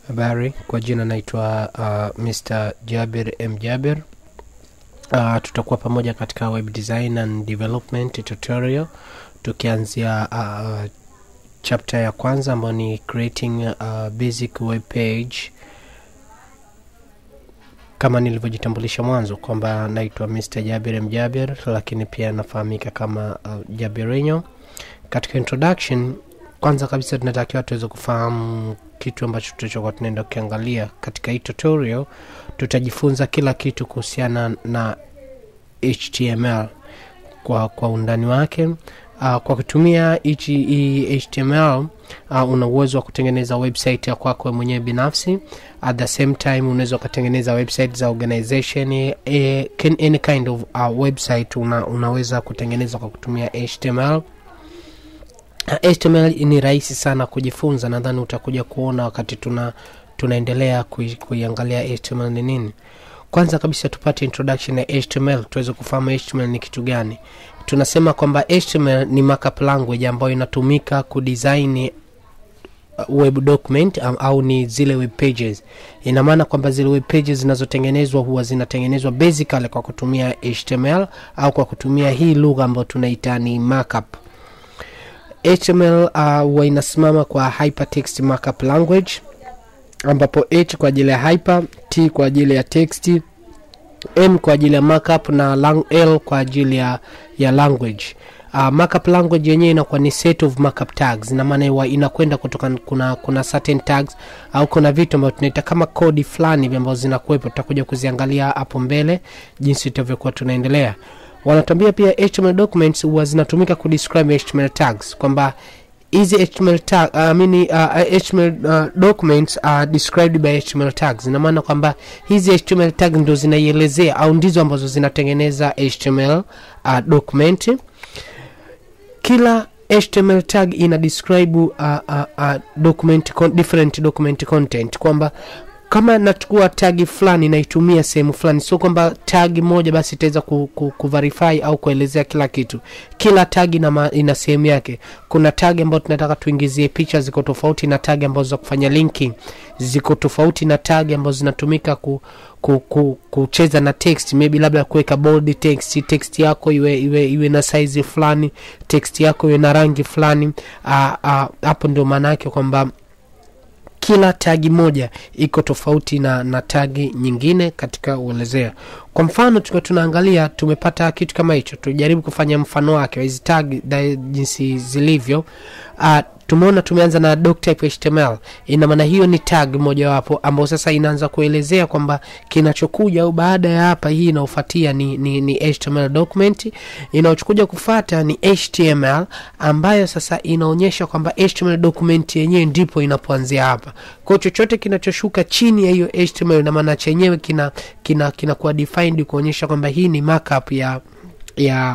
Habari, kwa jina naitwa uh, Mr. Jabir M. Jabir. Uh, tutakuwa pamoja katika web design and development tutorial tukianzia uh, chapter ya kwanza ambayo ni creating a basic web page kama nilivyojitambulisha mwanzo kwamba naitwa Mr. Jabir M. Jabir, lakini pia nafahamika kama uh, Jabirinho. Katika introduction, kwanza kabisa tunatakiwa tuweze kufahamu kitu ambacho tutachokuwa tunaenda kukiangalia katika hii tutorial. Tutajifunza kila kitu kuhusiana na HTML kwa, kwa undani wake. Uh, kwa kutumia hichi hii HTML uh, una uwezo wa kutengeneza website ya kwako wewe mwenyewe binafsi. At the same time unaweza ukatengeneza website za organization eh, can, any kind of uh, website una, unaweza kutengeneza kwa kutumia HTML. HTML ni rahisi sana kujifunza, nadhani utakuja kuona wakati tuna tunaendelea kui, kuiangalia HTML ni nini. Kwanza kabisa tupate introduction ya HTML tuweze kufahamu HTML ni kitu gani. Tunasema kwamba HTML ni markup language ambayo inatumika kudesign web document um, au ni zile web pages. Ina maana kwamba zile web pages zinazotengenezwa huwa zinatengenezwa basically kwa kutumia HTML au kwa kutumia hii lugha ambayo tunaita ni markup. HTML huwa uh, inasimama kwa hypertext markup language ambapo H kwa ajili ya hyper, T kwa ajili ya text, M kwa ajili ya markup na lang, L kwa ajili ya, ya language. Uh, markup language yenyewe inakuwa ni set of markup tags, na maana huwa inakwenda kutoka kuna kuna certain tags au kuna vitu ambavyo tunaita kama kodi fulani hivi ambazo zinakuwepo, tutakuja kuziangalia hapo mbele jinsi tutavyokuwa tunaendelea. Wanatuambia pia HTML documents huwa zinatumika kudescribe HTML tags kwamba hizi HTML tag, I mean, uh, HTML uh, documents are described by HTML tags. Ina maana kwamba hizi HTML tag ndo zinaielezea au ndizo ambazo zinatengeneza HTML uh, document. Kila HTML tag ina describe uh, uh, uh, document con different document content kwamba kama nachukua tagi fulani naitumia sehemu fulani, sio kwamba tagi moja basi itaweza ku, ku, kuverify au kuelezea kila kitu. Kila tagi ina, ina sehemu yake. Kuna tagi ambazo tunataka tuingizie picha ziko tofauti na tagi ambazo za kufanya linking ziko tofauti na tagi ambazo zinatumika ku, ku, ku, kucheza na text, maybe labda kuweka bold text, text yako iwe iwe iwe na size fulani, text yako iwe na rangi fulani. Hapo ndio maana yake kwamba kila tagi moja iko tofauti na, na tagi nyingine katika uelezea. Kwa mfano tukiwa tunaangalia, tumepata kitu kama hicho, tujaribu kufanya mfano wake wa hizi tag jinsi zilivyo. Uh, tumeona tumeanza na doc type HTML. Ina maana hiyo ni tag mojawapo ambayo sasa inaanza kuelezea kwamba kinachokuja au baada ya hapa, hii inaofuatia ni, ni, ni HTML document. Inaochukuja kufata ni HTML ambayo sasa inaonyesha kwamba HTML document yenyewe ndipo inapoanzia hapa. Kwa chochote kinachoshuka chini ya hiyo HTML, ina maana chenyewe kina kina kinakuwa defined kuonyesha kwamba hii ni markup ya ya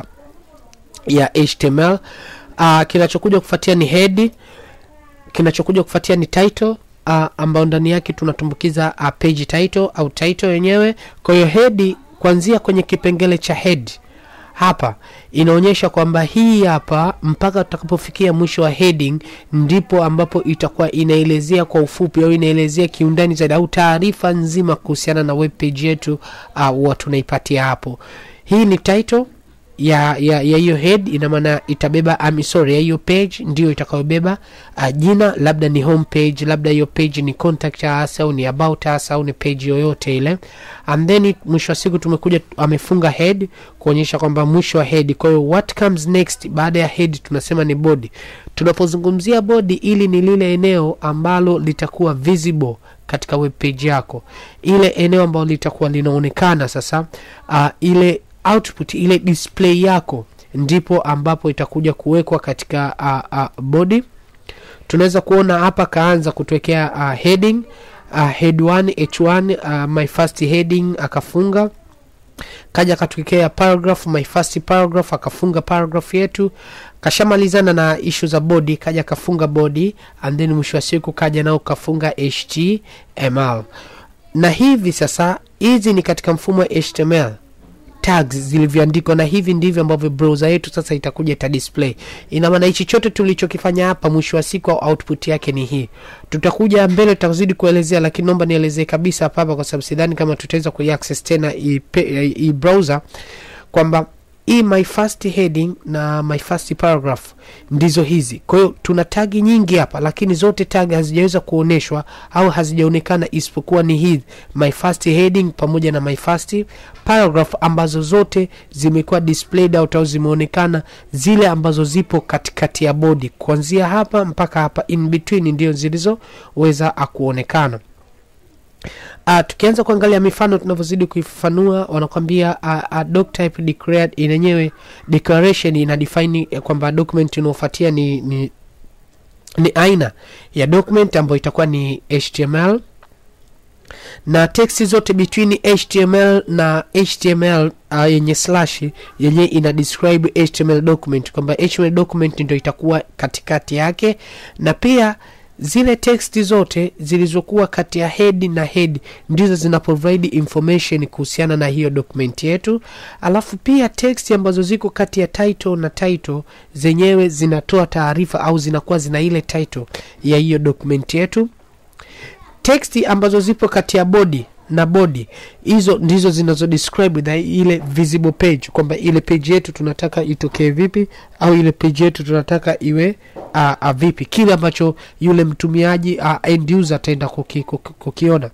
ya HTML. Uh, kinachokuja kufuatia ni head, kinachokuja kufuatia ni title uh, ambayo ndani yake tunatumbukiza uh, page title au title yenyewe. Kwa hiyo head, kuanzia kwenye kipengele cha head hapa inaonyesha kwamba hii hapa mpaka tutakapofikia mwisho wa heading ndipo ambapo itakuwa inaelezea kwa ufupi au inaelezea kiundani zaidi au taarifa nzima kuhusiana na web page yetu uh, wa tunaipatia hapo. Hii ni title ya ya ya hiyo head, ina maana itabeba um, sorry ya hiyo page ndio itakayobeba uh, jina, labda ni home page, labda hiyo page ni contact us au ni about us au ni page yoyote ile, and then mwisho wa siku tumekuja amefunga head kuonyesha kwamba mwisho wa head. Kwa hiyo what comes next baada ya head tunasema ni body. Tunapozungumzia body, ili ni lile eneo ambalo litakuwa visible katika web page yako, ile eneo ambalo litakuwa linaonekana sasa, uh, ile output ile display yako ndipo ambapo itakuja kuwekwa katika uh, uh, body. Tunaweza kuona hapa kaanza kutuwekea uh, heading uh, head 1 h1 uh, my first heading akafunga, kaja akatuwekea paragraph my first paragraph akafunga paragraph yetu, kashamalizana na issue za body, kaja akafunga body and then mwisho wa siku kaja nao kafunga HTML. Na hivi sasa hizi ni katika mfumo wa HTML tags zilivyoandikwa na hivi ndivyo ambavyo browser yetu sasa itakuja ita display ina maana hichi chote tulichokifanya hapa mwisho wa siku au output yake ni hii tutakuja mbele tutazidi kuelezea lakini naomba nielezee kabisa hapa hapa kwa sababu sidhani kama tutaweza kuiaccess tena hii pe- hii browser kwamba hii my first heading na my first paragraph ndizo hizi kwa hiyo tuna tagi nyingi hapa lakini zote tagi hazijaweza kuonyeshwa au hazijaonekana isipokuwa ni hii my first heading pamoja na my first paragraph ambazo zote zimekuwa displayed out au zimeonekana zile ambazo zipo katikati ya bodi kuanzia hapa mpaka hapa in between ndio zilizoweza kuonekana Uh, tukianza kuangalia mifano tunavyozidi kuifafanua wanakwambia uh, uh, doc type declared yenyewe declaration ina define eh, kwamba document inaofuatia ni, ni ni aina ya document ambayo itakuwa ni html na text zote between html na html uh, yenye slash yenye ina describe html document kwamba html document ndio itakuwa katikati yake na pia zile text zote zilizokuwa kati ya head na head ndizo zina provide information kuhusiana na hiyo document yetu alafu pia text ambazo ziko kati ya title na title zenyewe zinatoa taarifa au zinakuwa zina ile title ya hiyo document yetu teksti ambazo zipo kati ya body na body hizo ndizo zinazo describe the ile visible page kwamba ile page yetu tunataka itokee vipi au ile page yetu tunataka iwe uh, uh, vipi kile ambacho yule mtumiaji uh, end user ataenda kuki, kuki, kukiona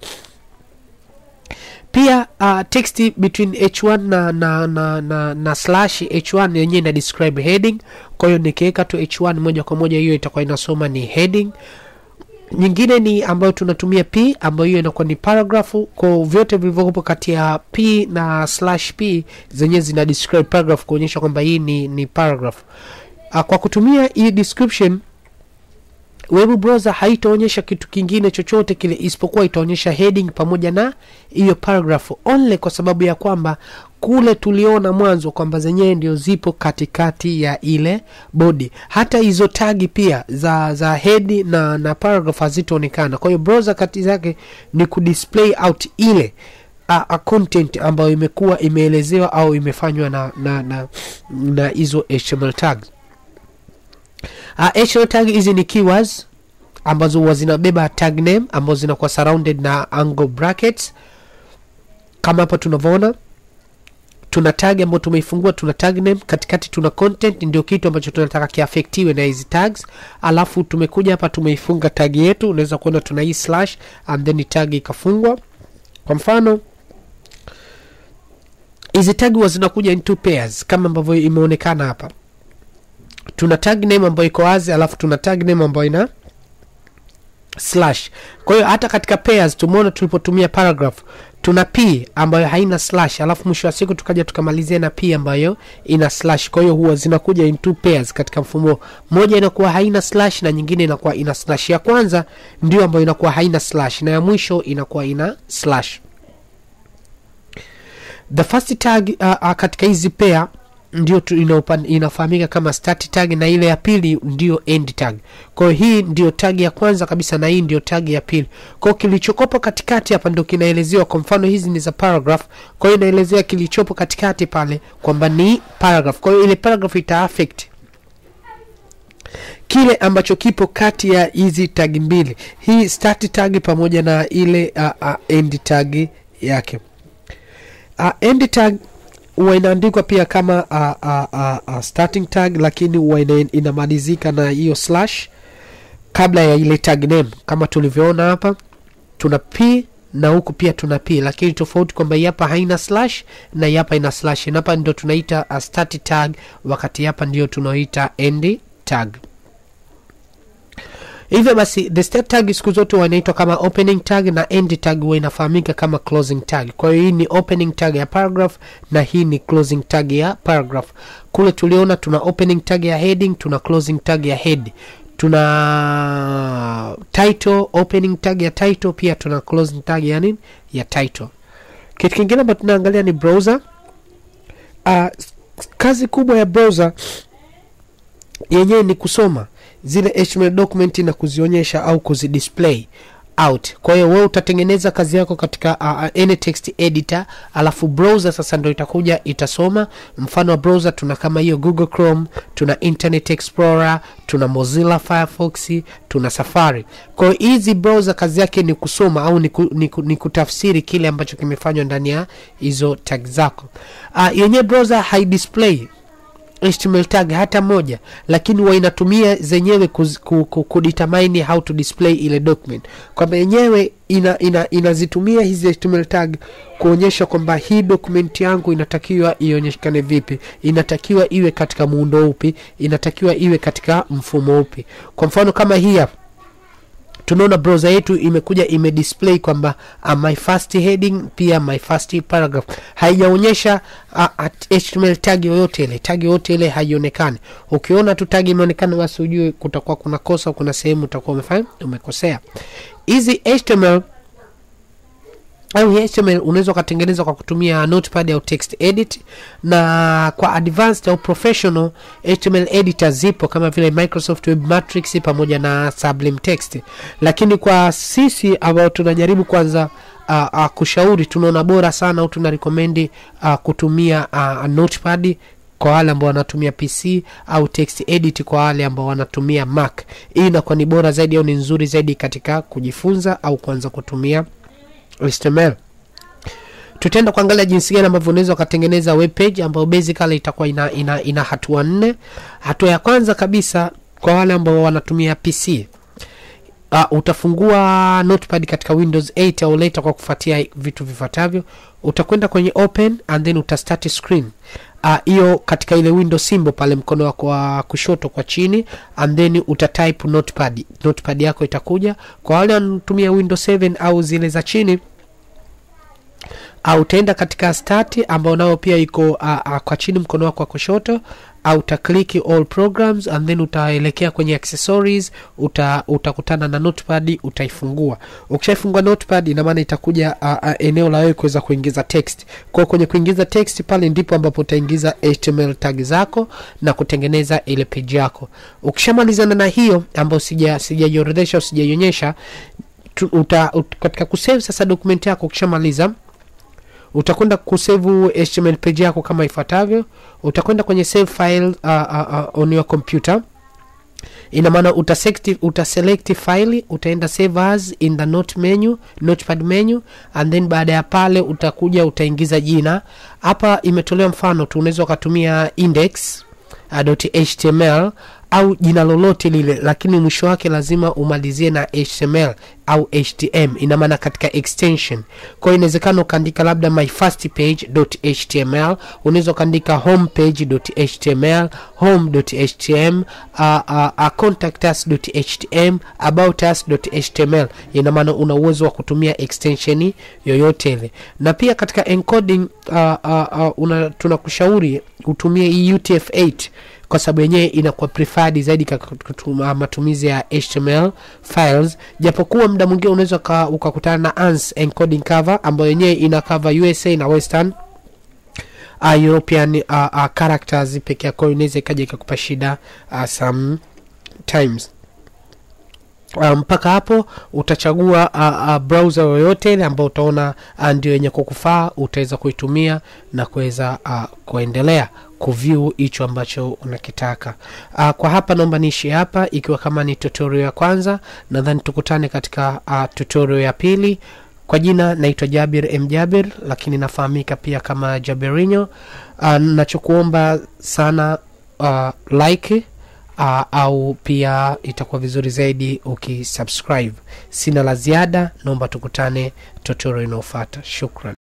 pia uh, text between h1 na na na na, na slash h1 yenyewe ina describe heading kwa hiyo nikiweka tu h1 moja kwa moja hiyo itakuwa inasoma ni heading nyingine ni ambayo tunatumia p ambayo hiyo inakuwa ni paragrafu kwa vyote vilivyopo kati ya p na slash p zenyewe zina describe paragraph kuonyesha kwamba hii ni, ni paragraph uh, kwa kutumia hii description web browser haitaonyesha kitu kingine chochote kile isipokuwa itaonyesha heading pamoja na hiyo paragraph only kwa sababu ya kwamba kule tuliona mwanzo kwamba zenyewe ndio zipo katikati ya ile body hata hizo tagi pia za za head na na paragraph hazitaonekana kwa hiyo browser kati zake ni kudisplay out ile a, a content ambayo imekuwa imeelezewa au imefanywa na na na na hizo html tags uh, html tag hizi ni keywords ambazo huwa zinabeba tag name ambazo zinakuwa surrounded na angle brackets kama hapa tunavyoona tuna tag ambayo tumeifungua tuna tag name katikati tuna content ndio kitu ambacho tunataka kiafektiwe na hizi tags alafu tumekuja hapa tumeifunga tag yetu unaweza kuona tuna hii slash and then tag ikafungwa kwa mfano hizi tag huwa zinakuja in two pairs kama ambavyo imeonekana hapa tuna tag name ambayo iko wazi alafu tuna tag name ambayo ina slash kwa hiyo hata katika pairs tumeona tulipotumia paragraph tuna p ambayo haina slash alafu mwisho wa siku tukaja tukamalizia na p ambayo ina slash kwa hiyo huwa zinakuja in two pairs katika mfumo moja inakuwa haina slash na nyingine inakuwa ina slash ya kwanza ndio ambayo inakuwa haina slash na ya mwisho inakuwa ina slash the first tag uh, uh, katika hizi pair ndio tu inaopan- inafahamika kama start tag na ile ya pili ndio end tag kwa hiyo hii ndio tag ya kwanza kabisa na hii ndio tag ya pili kwa hiyo kilichokopo katikati hapa ndio kinaelezewa kwa mfano hizi ni za paragraph kwa hiyo inaelezea kilichopo katikati pale kwamba ni paragraph kwa hiyo ile paragraph ita affect kile ambacho kipo kati ya hizi tag mbili hii start tag pamoja na ile uh, uh, end tag yake uh, end tag huwa inaandikwa pia kama uh, uh, uh, uh, starting tag lakini huwa ina, inamalizika na hiyo slash kabla ya ile tag name kama tulivyoona hapa tuna p na huku pia tuna p lakini tofauti kwamba hii hapa haina slash na hii hapa ina slash na hapa ndio tunaita uh, start tag wakati hapa ndio tunaita end tag hivyo basi the step tag siku zote huwa inaitwa kama opening tag na end tag huwa inafahamika kama closing tag kwa hiyo hii ni opening tag ya paragraph na hii ni closing tag ya paragraph kule tuliona tuna opening tag ya heading tuna closing tag ya head tuna title opening tag ya title pia tuna closing tag ya nini ya title kitu kingine ambacho tunaangalia ni browser uh, kazi kubwa ya browser yenyewe ni kusoma zile HTML document na kuzionyesha au kuzidisplay out kwa hiyo wewe utatengeneza kazi yako katika uh, any text editor alafu browser sasa ndo itakuja itasoma mfano wa browser tuna kama hiyo google chrome tuna internet explorer tuna mozilla firefox tuna safari kwa hiyo hizi browser kazi yake ni kusoma au ni, ku, ni, ku, ni kutafsiri kile ambacho kimefanywa ndani ya hizo tag zako uh, yenyewe browser haidisplay HTML tag hata moja lakini huwa inatumia zenyewe kuz- ku- ku- kudetermine how to display ile document kwamba yenyewe ina, ina, inazitumia hizi HTML tag kuonyesha kwamba hii document yangu inatakiwa ionyeshekane vipi inatakiwa iwe katika muundo upi inatakiwa iwe katika mfumo upi kwa mfano kama hii hapa tunaona browser yetu imekuja imedisplay kwamba uh, my first heading pia my first paragraph haijaonyesha uh, at- html tag yoyote ile tag yoyote ile haionekani ukiona tu tag imeonekana basi ujue kutakuwa kuna kosa kuna sehemu utakuwa umefanya umekosea hizi html au HTML unaweza ukatengeneza kwa kutumia notepad au text edit na kwa advanced au professional HTML editor zipo kama vile Microsoft Web Matrix pamoja na Sublime Text lakini kwa sisi ambao tunajaribu kwanza uh, uh, kushauri tunaona bora sana au tuna recommend uh, kutumia uh, notepad kwa wale ambao wanatumia pc au text edit kwa wale ambao wanatumia mac hii inakuwa ni bora zaidi au ni nzuri zaidi katika kujifunza au kuanza kutumia html tutaenda kuangalia jinsi gani ambavyo unaweza ukatengeneza web page ambayo basically itakuwa ina, ina, ina hatua nne hatua ya kwanza kabisa kwa wale ambao wanatumia pc uh, utafungua notepad katika windows 8 au later kwa kufuatia vitu vifuatavyo utakwenda kwenye open and then utastart screen hiyo uh, katika ile window symbol pale mkono wako wa kushoto kwa chini and then utatype notepad notepad yako itakuja kwa wale wanatumia windows 7 au zile za chini au utaenda katika start ambao nao pia iko uh, uh, kwa chini mkono wako wa kushoto au utakliki all programs and then utaelekea kwenye accessories uta, utakutana na notepad utaifungua ukishaifungua notepad ina maana itakuja uh, uh, eneo la wewe kuweza kuingiza text kwa kwenye kuingiza text pale ndipo ambapo utaingiza html tag zako na kutengeneza ile page yako ukishamalizana na hiyo ambayo sija sijaiorodhesha au sijaionyesha tu- uta, ut, katika kusave sasa dokumenti yako ukishamaliza utakwenda kusevu html page yako kama ifuatavyo utakwenda kwenye save file uh, uh, uh, on your computer ina maana utaselect utaselect file utaenda save as in the note menu notepad menu and then baada ya pale utakuja utaingiza jina hapa imetolewa mfano tu unaweza ukatumia index uh, .html au jina lolote lile lakini mwisho wake lazima umalizie na html au htm ina maana katika extension kwa hiyo inawezekana ukaandika labda my first page html unaweza ukaandika home page html home htm uh, uh, uh, contact us htm about us html ina maana una uwezo wa kutumia extension yoyote ile na pia katika encoding uh, uh, uh, una, tunakushauri utumie hii utf8 kwa sababu yenyewe inakuwa preferred zaidi katika matumizi ya html files japokuwa muda mwingine unaweza uka- ukakutana na ans encoding cover ambayo yenyewe ina cover usa na western uh, european uh, uh, characters peke yako inaweza ikaja ikakupa shida uh, sometimes Uh, mpaka hapo utachagua uh, uh, browser yoyote ile ambao utaona uh, ndio yenye kukufaa utaweza kuitumia na kuweza uh, kuendelea kuview hicho ambacho unakitaka uh, kwa hapa naomba niishi hapa ikiwa kama ni tutorial ya kwanza nadhani tukutane katika uh, tutorial ya pili kwa jina naitwa jabir m jabir lakini nafahamika pia kama jaberinho uh, nachokuomba sana uh, like uh, au pia itakuwa vizuri zaidi ukisubscribe sina la ziada naomba tukutane tutorial inaofata shukran